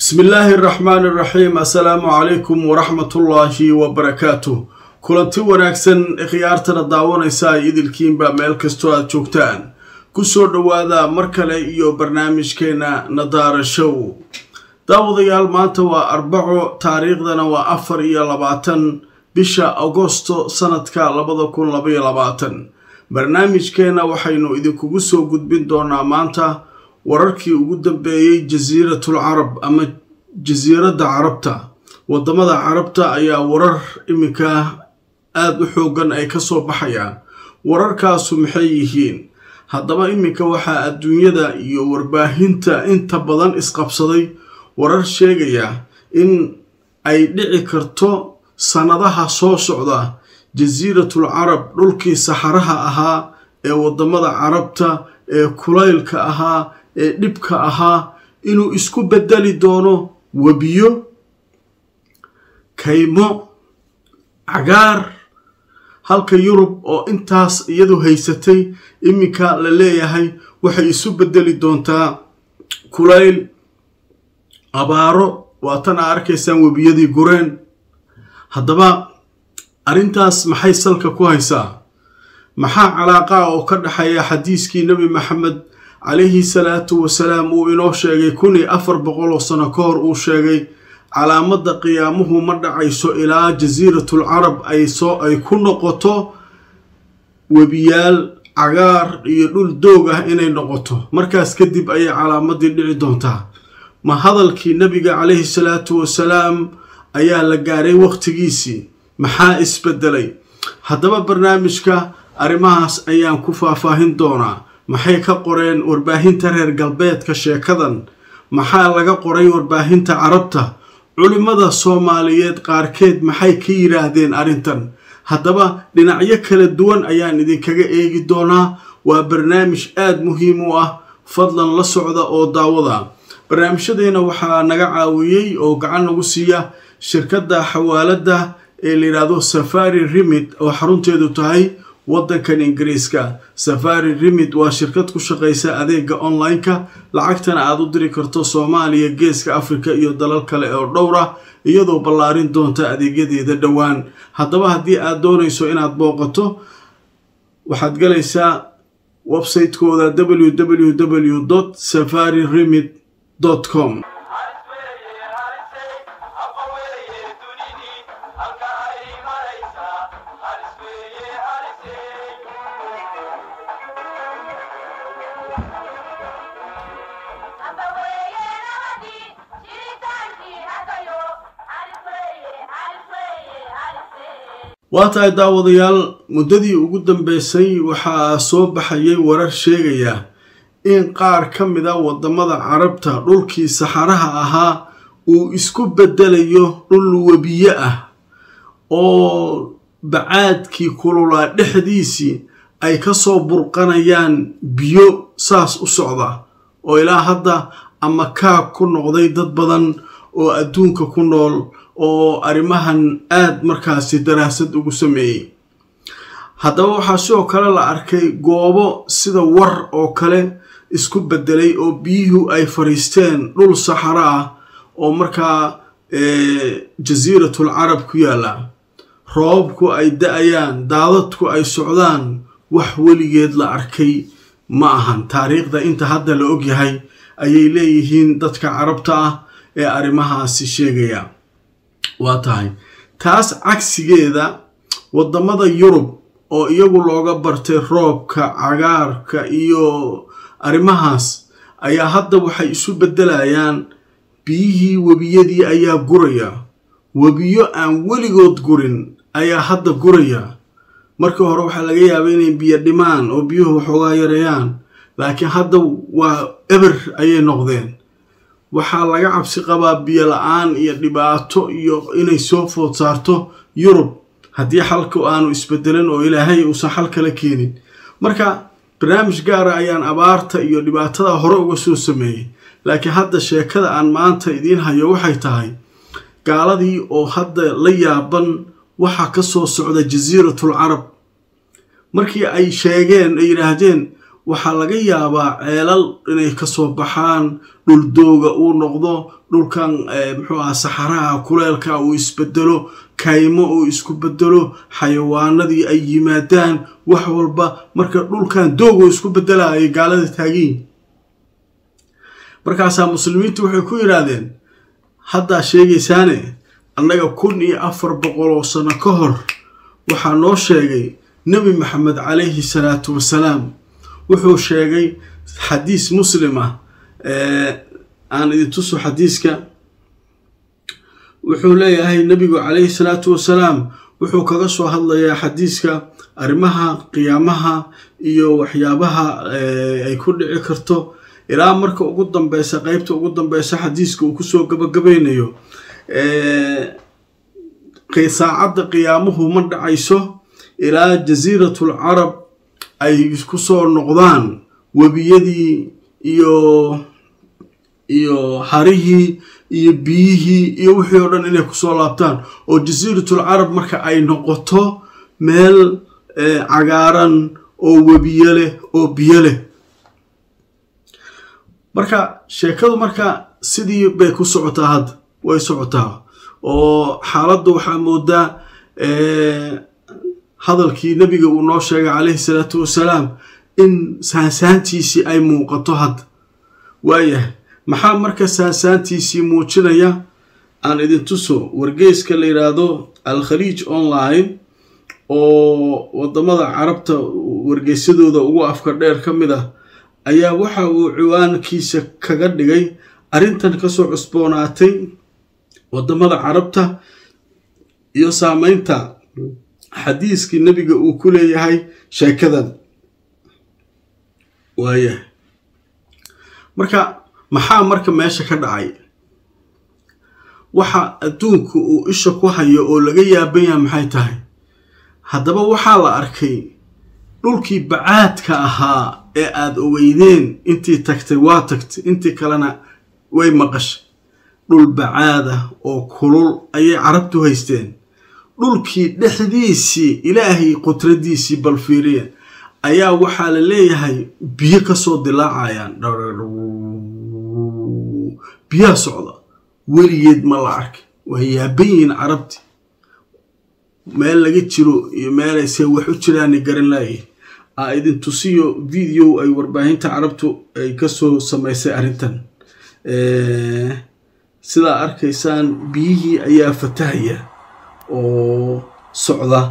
bismi illaahi araxmaan iraxiim assalaamu calaykum waraxmatullaahi wabarakaatuh kulanti wanaagsan khiyaartana daawanaysa ay idilkiinba meel kastoo aad joogtaan kusoo dhowaada mar kale iyo barnaamijkeena nadaara show daawadayaal maanta waa arbaco taariikhdana waa afar iyo labaatan bisha agosto sanadka labada kun labaiyo labaatan barnaamijkeena waxaynu idinkugu soo gudbin doonaa maanta wararkii ugu dambeeyey jasiiratul carab ama jasiiradda carabta wadamada carabta ayaa warar iminka aada u xoogan ay kasoo baxayaan wararkaasu maxay yihiin haddaba iminka waxaa adduunyada iyo warbaahinta inta badan isqabsaday warar sheegaya in ay dhici karto sannadaha soo socda jasiiratul carab dhulkii saxaraha ahaa ee wadamada carabta ee kulaylka ahaa ee dhibka ahaa inuu isku bedeli doono webiyo kaymo cagaar halka yurub oo intaas iyadu haysatay iminka la leeyahay waxay isu bedeli doontaa kulayl abaaro waatan aa arkaysaan webiyadii gureen haddaba arrintaas maxay salka ku haysaa maxaa calaaqa oo ka dhexeeya xadiiskii nebi maxamed calayhi salaatu wasalaam uu inoo sheegay kun iyo afar boqol oo sano ka hor uu sheegay calaamadda qiyaamuhu ma dhacayso ilaa jasiiratul carab ay soo ay ku noqoto webiyaal cagaar iyo dhul doog ah inay noqoto markaas kadib ayay calaamadii dhici doontaa ma hadalkii nebiga calayhi salaatu wasalaam ayaa la gaaray wakhtigiisii maxaa isbedelay haddaba barnaamijka arrimahaas ayaan ku faahfaahin doonaa maxay ka qoreen warbaahinta reer galbeedka sheekadan maxaa laga qoray warbaahinta carabta culimmada soomaaliyeed qaarkeed maxay ka yidhaahdeen arrintan haddaba dhinacyo kala duwan ayaan idinkaga eegi doonaa waa barnaamij aada muhiim u ah fadlan la socda oo daawada barnaamijyadeena waxaa naga caawiyey oo gacan nagu siiya shirkadda xawaaladda ee la yidhaahdo safari remid oo xarunteedu tahay waddankan ingiriiska safari remid waa shirkad ku shaqaysa adeega online-ka lacagtana aada u diri karto soomaaliya geeska africa iyo dalal kale oo dhowr ah iyadoo ballaarin doonta adeegyadeeda dhowaan haddaba haddii aad doonayso inaad booqato waxaad galaysaa website-kooda www safari remid com waa tahay daawadayaal muddadii ugu dambeysay waxaa soo baxayay warar sheegaya in qaar ka mid a wadamada carabta dhulkii saxaraha ahaa uu isku bedelayo dhul webiye ah oo bacaadkii kululaa dhexdiisii ay kasoo burqanayaan biyo saas u socda oo ilaa hadda ama kaag ku noqday dad badan oo adduunka ku nool oo arrimahan aada markaasi daraasad ugu sameeyey haddaba waxaa sidoo kale la arkay goobo sida war oo kale isku bedelay oo biyuhu ay fariisteen dhul saxaro ah oo markaa jasiiratul carab ku yaalla roobabku ay da-ayaan daadadku ay socdaan wax weligeed la arkay ma ahan taariikhda inta hadda la ogyahay ayay leeyihiin dadka carabta ah ee arrimahaasi sheegaya waa tahay taas cagsigeeda wadamada yurub oo iyagu looga bartay roobka cagaarka iyo arrimahaas ayaa hadda waxay isu beddelayaan biyihii webiyadii ayaa guraya webiyo aan weligood gurin ayaa hadda guraya markii hore waxaa laga yaabay inay biyo dhimaan oo biyuhu waxoogaa yareeyaan laakiin hadda waa eber ayay noqdeen waxaa laga cabsi qabaa biyo la-aan iyo dhibaato iyo inay soo food saarto yurub haddii xalku aanu isbedelin oo ilaahay uusan xal kala keenin marka barnaamij gaara ayaan abaarta iyo dhibaatada hore uga soo sameeyey laakiin hadda sheekada aan maanta idiin hayo waxay tahay gaaladii oo hadda la yaaban waxaa ka soo socda jasiiratul carab markii ay sheegeen ay yidhaahdeen waxaa laga yaabaa ceelal inay kasoo baxaan dhuldooga uu noqdo dhulkan muxuu aha saxaraha kuleelka uu isbedelo kaymo uu isku bedelo xayawaanadii ay yimaadaan wax walba marka dhulkan doog uu isku bedela ay gaalada taagiin markaasaa muslimiintu waxay ku yidhaahdeen haddaa sheegaysaane annaga kun iyo afar boqol oo sano ka hor waxaa noo sheegay nebi maxamed calayhi salaatu wasalaam wuxuu sheegay xadiis muslim ah aan idin tuso xadiiska wuxuu leeyahay nebigu calayhi salaatu wasalaam wuxuu kaga soo hadlayaa xadiiska arrimaha qiyaamaha iyo waxyaabaha ay ku dhici karto ilaa marka ugu dambeysa qeybta ugu dambeysa xadiiska uu kusoo gabagabaynayo saacadda qiyaamuhu ma dhacayso ilaa jasiiratul carab ay kusoo noqdaan webiyadii iyo iyo harihii iyo biyihii iyo wixii oo dhan inay kusoo laabtaan oo jasiiratul carab marka ay noqoto meel cagaaran oo webiyo leh oo biyo leh marka sheekadu marka sidii bay ku socotaa hadda way socotaa oo xaaladda waxaa moodaa hadalkii nebiga uu noo sheegay calayhi salaatu wasalaam in saansaantiisii ay muuqato hadda waayahay maxaa marka saansaantiisii muujinaya aan idin tuso wargeyska la yidhaahdo al-khaliij online oo wadamada carabta wargeysadooda ugu afka dheer ka mid ah ayaa waxa uu ciwaankiisa kaga dhigay arrintan kasoo cusboonaatay wadamada carabta iyo saameynta xadiiskii nebiga uu ku leeyahay sheekadan waayahay marka maxaa marka meesha ka dhacay waxa adduunku uu isha ku hayo oo laga yaaban yaha maxay tahay haddaba waxaa la arkay dhulkii bacaadka ahaa ee aada ogeydeen intii tagtay waa tagtay intii kalena way maqashay dhul bacaada oo kulul ayay carabtu haysteen dhulkii dhexdiisii ilaahay qudradiisii balfiiriya ayaa waxaa la leeyahay biyo kasoo dilaacayaan biyaa socda weligeed ma la arkay waa yaaban yihiin carabti meel laga jiro iyo meelayse wax u jiraani garan laayihin aa idin tusiyo video ay warbaahinta carabtu ay kasoo samaysay arrintan sidaa arkaysaan biyihii ayaa fatahaya oo socda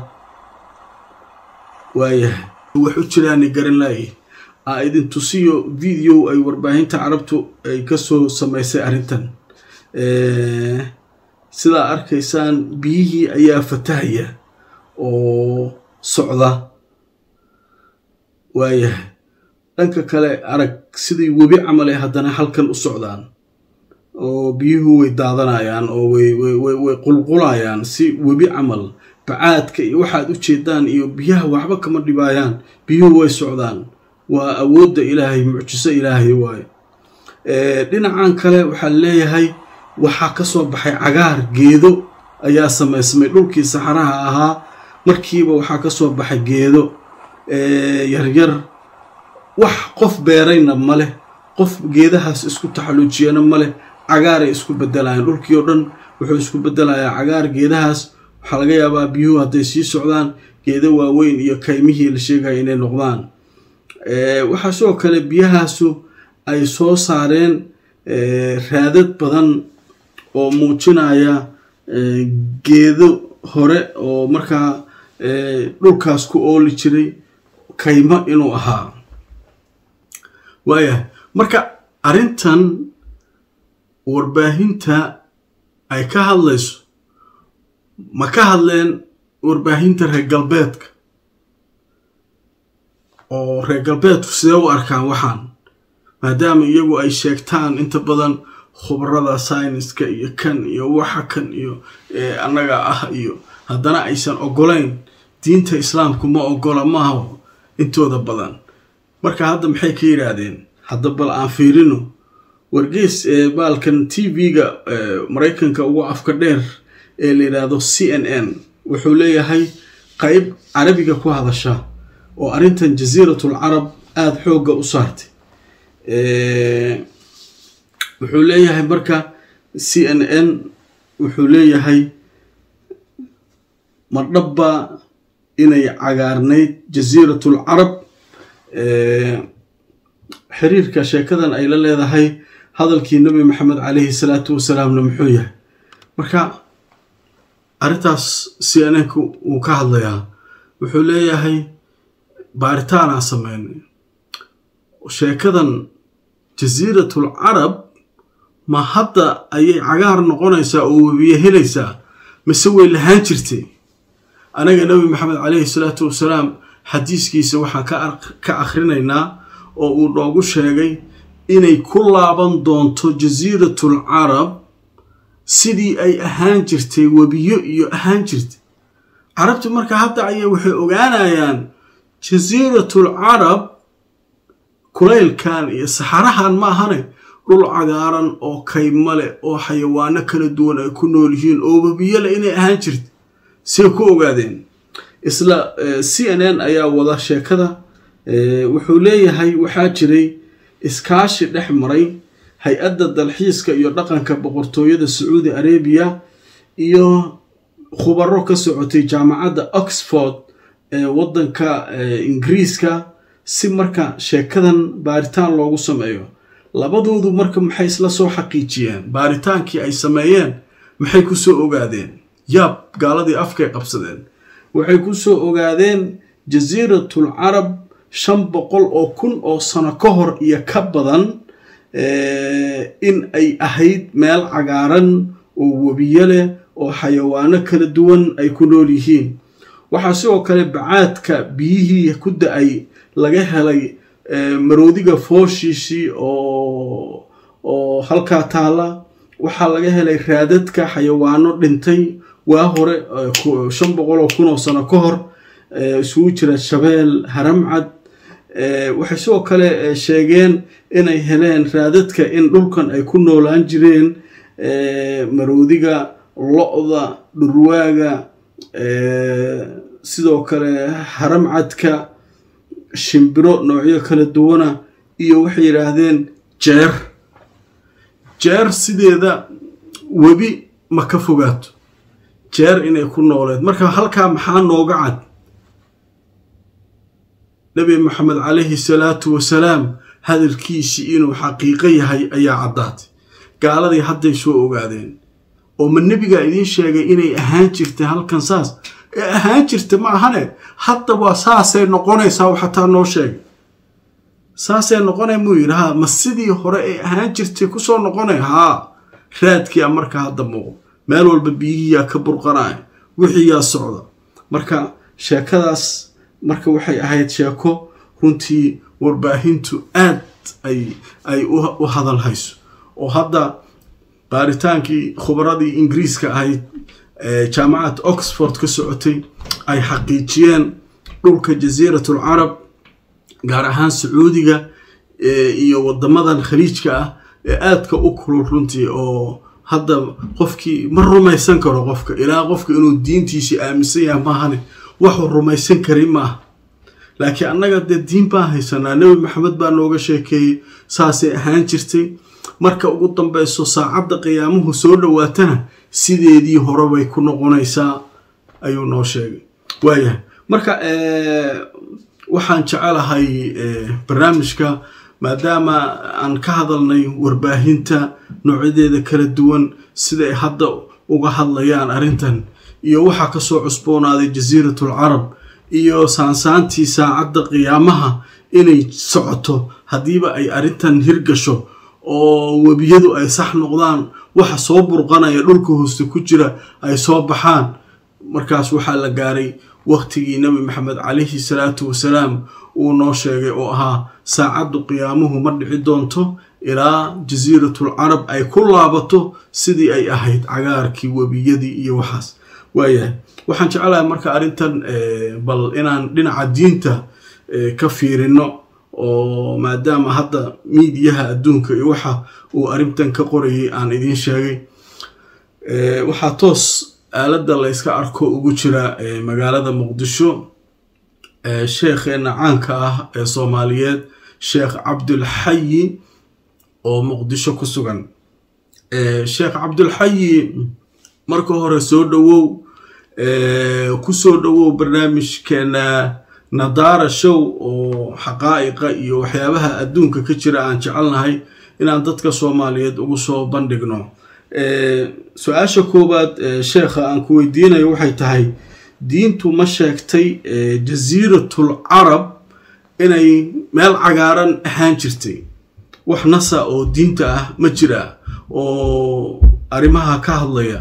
waayahay wax u jiraani garan laayihin aa idin tusiyo video ay warbaahinta carabtu ay kasoo samaysay arrintan sidaa arkaysaan biyihii ayaa fatahaya oo socda waayahay dhanka kale arag sidii webi camal ee haddana halkan u socdaan oo biyuhu way daadanayaan oo way qulqulayaan si webi camal bacaadka iyo waxaad u jeedaan iyo biyaha waxba kama dhibaayaan biyuhu way socdaan waa awoodda ilaahay mucjiso ilaahay waaye dhinacan kale waxaa leeyahay waxaa kasoo baxay cagaar geedo ayaa samaysmay dhulkii saxaraha ahaa markiiba waxaa kasoo baxay geedo yaryar wax qof beerayna maleh qof geedahaas isku taxaluujiyana maleh cagaaray isku bedelayaan dhulkii oo dhan wuxuu isku bedelayaa cagaar geedahaas waxaa laga yaabaa biyuhu hadday sii socdaan geedo waaweyn iyo kaymihii la sheegaya inay noqdaan waxaa sidoo kale biyahaasu ay soo saareen raadad badan oo muujinaya geedo hore oo markaa dhulkaas ku ooli jiray kaymo inuu ahaa waayahay marka arrintan warbaahinta ay ka hadlayso ma ka hadleen warbaahinta reer galbeedka oo reer galbeedku sidee u arkaan waxaan maadaama iyagu ay sheegtaan inta badan khubarada sayniska iyo kan iyo waxa kan iyo annaga ah iyo haddana aysan ogolayn diinta islaamku ma ogola maaha intooda badan marka hadda maxay ka yidhaahdeen hadda bal aan fiirino wargeys ee baalkan t v-ga maraykanka ugu afka dheer ee la yidhaahdo c n n wuxuu leeyahay qeyb carabiga ku hadasha oo arrintan jasiiratul carab aada xoogga u saartay wuxuu leeyahay marka c n n wuxuu leeyahay mardhabba inay cagaarnayd jasiiratul carab xiriirka sheekadan ay la leedahay hadalkii nabi maxamed caleyhi salaatu wasalaamna muxuu yahay marka arrintaas c n n ku wuu ka hadlayaa wuxuu leeyahay baaritaanaa sameynay sheekadan jasiiratul carab ma hadda ayay cagaar noqonaysaa oo webiye helaysaa mise way lahaan jirtay anaga nabi maxamed caleyhi salaatu wasalaam xadiiskiisa waxaan ka akhrinaynaa oo uu noogu sheegay inay ku laaban doonto jasiiratul carab sidii ay ahaan jirtay webiyo iyo ahaan jirtay carabti marka hadda ayay waxay ogaanayaan jasiiratul carab kulaylkan iyo saxarahan ma ahane dhul cagaaran oo kaymo leh oo xayawaano kala duwan ay ku nool yihiin oo webiyo leh inay ahaan jirta say ku ogaadeen isla c n n ayaa wada sheekada wuxuu leeyahay waxaa jiray iskaashi dhex maray hay-adda dalxiiska iyo dhaqanka boqortooyada sacuudi arabiya iyo khubaro ka socotay jaamacadda oxford ee waddanka ingiriiska si marka sheekadan baaritaan loogu sameeyo labadoodu marka maxay isla soo xaqiijiyeen baaritaankii ay sameeyeen maxay ku soo ogaadeen yaab gaaladii afkay qabsadeen waxay ku soo ogaadeen jasiiratul carab shan boqol oo kun oo sano ka hor iyo ka badan in ay ahayd meel cagaaran oo webiyo leh oo xayawaano kala duwan ay ku nool yihiin waxaa sidoo kale bacaadka biyihii ku da-ay laga helay maroodiga fooshiisii oo oo halkaa taala waxaa laga helay raadadka xayawaano dhintay waa hore shan boqol oo kun oo sano ka hor isugu jira shabeel haramcad waxay sidoo kale sheegeen inay heleen raadadka in dhulkan ay ku noolaan jireen maroodiga lo-da dhurwaaga sidoo kale haramcadka shimbiro noocyo kala duwana iyo waxay yidhaahdeen jeer jeer sideeda webi ma ka fogaato jeer inay ku nooleed marka halkaa maxaa nooga cad nabi maxamed calayhi salaatu wasalaam hadalkiisii inuu xaqiiqo yahay ayaa caddaatay gaaladii hadday soo ogaadeen oo ma nebigaa idiin sheegay inay ahaan jirtay halkan saas ee ahaan jirta ma ahane hadda waa saasay noqonaysaa xataa noo sheegay saasay noqonay muu yidhi haa ma sidii hore ay ahaan jirtay kusoo noqonay haa raadkiia marka hadda muuqo meel walba biyihiyaa ka burqanaya wixiiyaa socda marka sheekadaas marka waxay ahayd sheeko runtii warbaahintu aad ay ay u hadal hayso oo hadda baaritaankii khubaradii ingiriiska ahayd jaamacad oxford ka socotay ay xaqiijiyeen dhulka jasiiratul carab gaar ahaan sacuudiga iyo wadamadan khaliijka ah ee aadka u kulul runtii oo hadda qofkii ma rumaysan karo qofka ilaa qofka inuu diintiisii aaminsan yahay maahane waxuu rumaysan kari maaha laakiin annaga dee diin baan haysanaa nebi maxamed baa nooga sheekeeyey saasay ahaan jirtay marka ugu dambeyso saacadda qiyaamuhu soo dhowaatana sideedii hore bay ku noqonaysaa ayuu noo sheegay waayahay marka waxaan jecelahay barnaamijka maadaama aan ka hadalnay warbaahinta noocyadeeda kala duwan siday hadda uga hadlayaan arrintan iyo waxaa kasoo cusboonaaday jasiiratul carab iyo saansaantii saacadda qiyaamaha inay socoto haddiiba ay arrintan hirgasho oo webiyadu ay sax noqdaan waxa soo burqanaya dhulka hooste ku jira ay soo baxaan markaas waxaa la gaaray wakhtigii nebi maxamed calayhi salaatu wasalaam uu noo sheegay oo ahaa saacaddu qiyaamuhu ma dhici doonto ilaa jasiiratul carab ay ku laabato sidii ay ahayd cagaarkii webiyadii iyo waxaas waayahay waxaan jeclahay marka arrintan bal inaan dhinaca diinta ka fiirino oo maadaama hadda miidiyaha adduunka iyo waxa uu arrintan ka qorayay aan idiin sheegay waxaa toos aaladda layska arko ugu jira magaalada muqdisho sheekheena caanka ah ee soomaaliyeed sheekh cabdulxayi oo muqdisho ku sugan sheekh cabdulxayi marka hore soo dhowow kusoo dhowow barnaamijkeena nadaara show oo xaqaa'iqa iyo waxyaabaha adduunka ka jira aan jecelnahay inaan dadka soomaaliyeed ugu soo bandhigno su-aasha koowaad sheekha aan ku weydiinayo waxay tahay diintu ma sheegtay jasiiratul carab inay meel cagaaran ahaan jirtay wax nasa oo diinta ah ma jira oo arrimaha ka hadlaya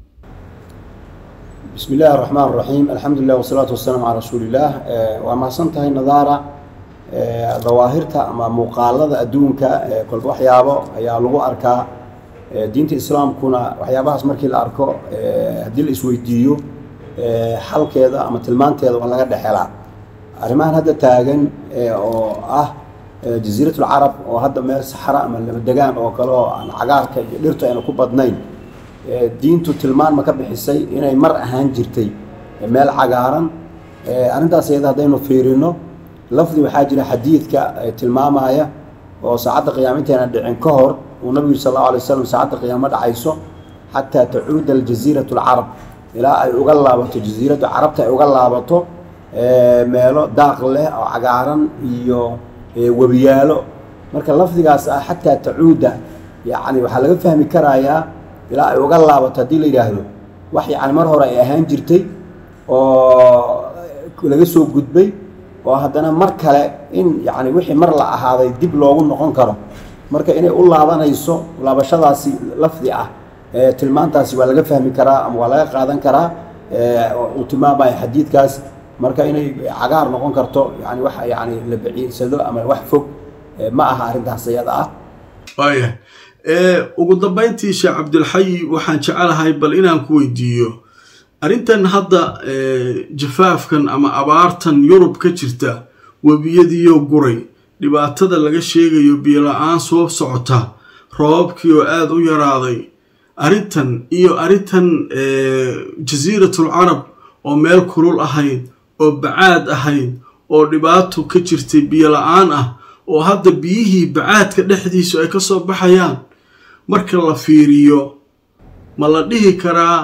bismi illaahi araxmaan araxiim alxamdu lilah wasalaatu wasalaamu calaa rasuulillaah waa mahadsan tahay nadaara dawaahirta ama muuqaalada adduunka kolba waxyaabo ayaa lagu arkaa diinta islaamkuna waxyaabahaas markii la arko haddii la isweydiiyo xalkeeda ama tilmaanteeda waa laga dhexelaa arrimahan hadda taagan oo ah jasiiratul carab oo hadda meel saxra ama labadegaan oo kale oo aan cagaarka iyo dhirtu ayna ku badnayn diintu tilmaan ma ka bixisay inay mar ahaan jirtay meel cagaaran arrintaas iyada haddaynu fiirino lafdi waxaa jira xadiidka tilmaamaya oo saacadda qiyaama intayna dhicin ka hor uu nabigu sal allahu alay wasalam saacadda qiyaamo dhacayso xataa tacuuda aljasiiratu alcarab ilaa ay uga laabato jasiiradda carabta ay uga laabato meelo daaq leh oo cagaaran iyo webiyaalo marka lafdigaas ah xataa tacuuda yacni waxaa laga fahmi karayaa ilaa ay uga laabato haddii la yidhaahdo wax yacni mar hore ay ahaan jirtay oo laga soo gudbay oo haddana mar kale in yacni wixii mar la ahaaday dib loogu noqon karo marka inay u laabanayso laabashadaasi lafdi ah tilmaantaasi waa laga fahmi karaa ama waa laga qaadan karaa uu tilmaamaya xadiidkaas marka inay cagaar noqon karto yani wax yani la baciidsado ama wax fog ma aha arrintaas iyada ah waaya ugu dambayntii sheekh cabdilxayi waxaan jecelahay bal inaan ku weydiiyo arrintan hadda jafaafkan ama abaartan yurub ka jirta webiyadiiyo guray dhibaatada laga sheegayo biyola-aan soo socota roobabkii oo aada u yaraaday arrintan iyo arrintan jasiiratul carab oo meel kulul ahayd oo bacaad ahayd oo dhibaato ka jirtay biyola-aan ah oo hadda biyihii bacaadka dhexdiisu ay ka soo baxayaan marka la fiiriyo ma la dhihi karaa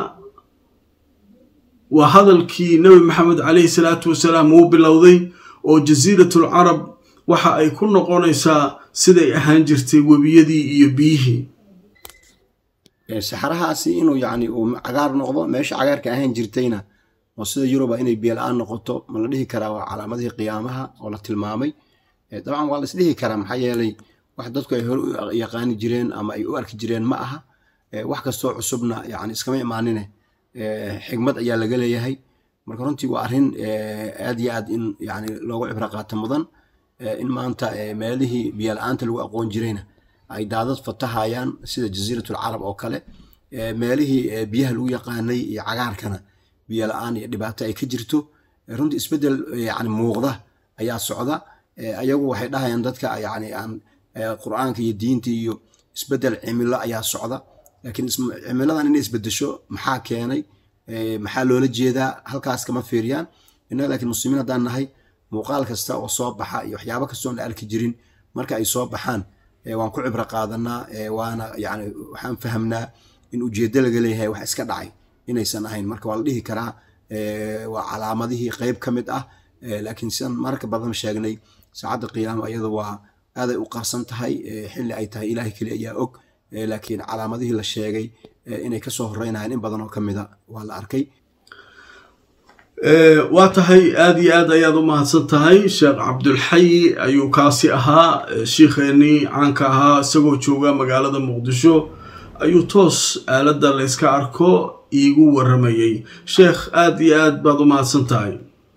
waa hadalkii nebi maxamed caleyhi salaatu wasalaam uu bilowday oo jasiiratul carab waxa ay ku noqonaysaa siday ahaan jirtay webiyadii iyo biyihii saxarahaasi inuu yani uu cagaar noqdo meesha cagaarka ahaan jirtayna oo sida yuruba inay biyo la-aan noqoto ma la dhihi karaa waa calaamadihii qiyaamaha oo la tilmaamay dabcan waa la isdhihi karaa maxaa yeelay wax dadku ay hore u yaqaani jireen ama ay u arki jireen ma aha wax kastoo cusubna yani iskama imaanine xigmad ayaa laga leeyahay marka runtii waa arrin aad iyo aad in yani loogu cibro qaato mudan in maanta meelihii biyo la-aanta lagu aqoon jirayna ay daadad fatahayaan sida jasiiratul carab oo kale meelihii biyaha lagu yaqaanay iyo cagaarkana biyo la-aan iyo dhibaato ay ka jirto runtii isbeddel yani muuqda ayaa socda ayagu waxay dhahayaan dadka yani aan qur-aanka iyo diinta iyo isbeddel cimilo ayaa socda laakiin cimiladan inay isbedesho maxaa keenay maxaa loola jeedaa halkaas kama fiiriyaan innaga laakiin muslimiin haddaan nahay muuqaal kasta oo soo baxa iyo waxyaabo kastoon la arki jirin marka ay soo baxaan waan ku cibro qaadanaa waana yani waxaan fahamnaa in ujeeddo laga leeyahay wax iska dhacay inaysan ahayn marka waa la dhihi karaa waa calaamadihii qeyb ka mid ah laakiin sidaan marka badan sheegnay saacadda qiyaama iyada waa aaday u qarsan tahay xilli ay tahay ilaahay keli ayaa og laakiin calaamadihii la sheegay inay kasoo horeynayaan in badan oo ka mida waa la arkay waa tahay aada iyo aad ayaad u mahadsan tahay sheekh cabdulxayi ayuu kaasi ahaa shiikheenii caanka ahaa isagoo jooga magaalada muqdisho ayuu toos aaladda layska arko iigu waramayay sheekh aada iyo aad baad u mahadsan tahay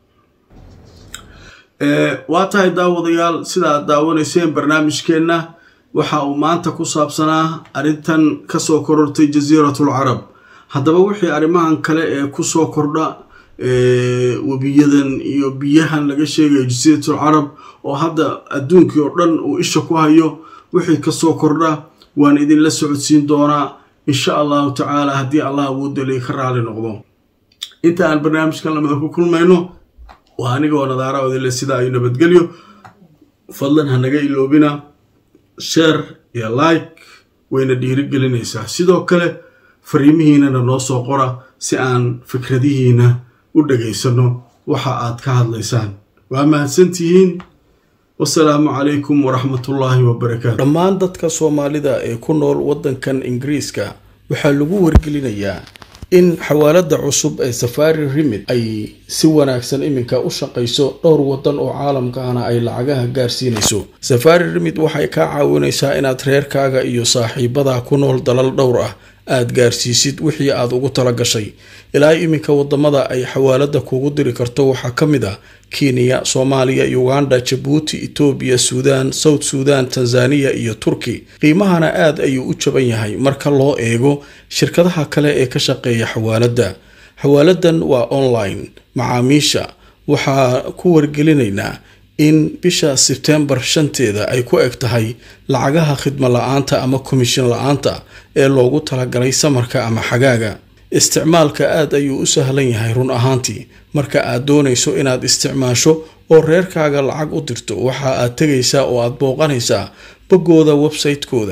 waa tahay daawadayaal sida aad daawanayseen barnaamijkeenna waxa uu maanta ku saabsanaa arrintan kasoo korortay jasiiratul carab haddaba wixii arrimahan kale ee kusoo kordha webiyadan iyo biyahan laga sheegayo jasiiratul carab oo hadda adduunkii oo dhan uu isha ku hayo wixii kasoo kordha waan idinla socodsiin doonaa insha allahu tacaala haddii allah awoodali ka raali noqdo inta aan barnaamijkan lamada ku kulmayno waa anigoo nadaara odile sida ay nabadgelyo fadlan hanaga iloobina sheer iyo like wayna dhiirigelinaysaa sidoo kale fariimihiinana noo soo qora si aan fikradihiina u dhagaysano waxa aad ka hadlaysaan waa mahadsantihiin wasalaamu calaykum waraxmatullaahi wabarakaatu dhammaan dadka soomaalida ee ku nool waddankan ingiriiska waxaa lagu wargelinayaa in xawaaladda cusub ee safari rimid ay si wanaagsan iminka u shaqayso dhowr waddan oo caalamkaana ay lacagaha gaarsiinayso safari rimid waxay kaa caawinaysaa inaad reerkaaga iyo saaxiibada ku nool dalal dhowr ah aad gaarsiisid wixii aad ugu tala gashay ilaa iminka wadamada ay xawaaladda kugu diri karto waxaa ka mid ah kenya soomaaliya uganda jabuuti etoobiya suudaan south suudan tanzaniya iyo turki qiimahana aad ayuu u jaban yahay marka loo eego shirkadaha kale ee ka shaqeeya xawaaladda xawaaladan waa online macaamiisha waxaa ku wargelinaynaa in bisha sebtembar shanteeda ay ku eg tahay lacagaha khidmo la-aanta ama komishin la-aanta ee loogu talagalay samarka ama xagaaga isticmaalka aad ayuu u sahlan yahay run ahaantii marka aad doonayso inaad isticmaasho oo reerkaaga lacag u dirto waxa aad tegaysaa oo aad booqanaysaa boggooda website-kooda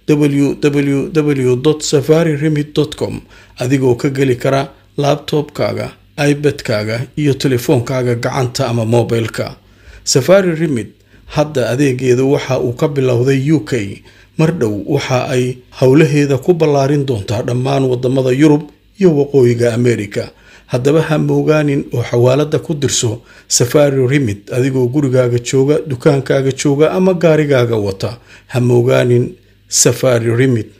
www safari remid com adigoo ka geli kara labtobkaaga ibadkaaga iyo telefoonkaaga gacanta ama mobilka safari remid hadda adeegeedu waxa uu ka bilowday u k mar dhow waxa ay howlaheeda ku ballaarin doontaa dhammaan wadamada yurub iyo waqooyiga america haddaba ha moogaanin oo xawaaladda ku dirso safari remid adigoo gurigaaga jooga dukaankaaga jooga ama gaarigaaga wata ha moogaanin safari remid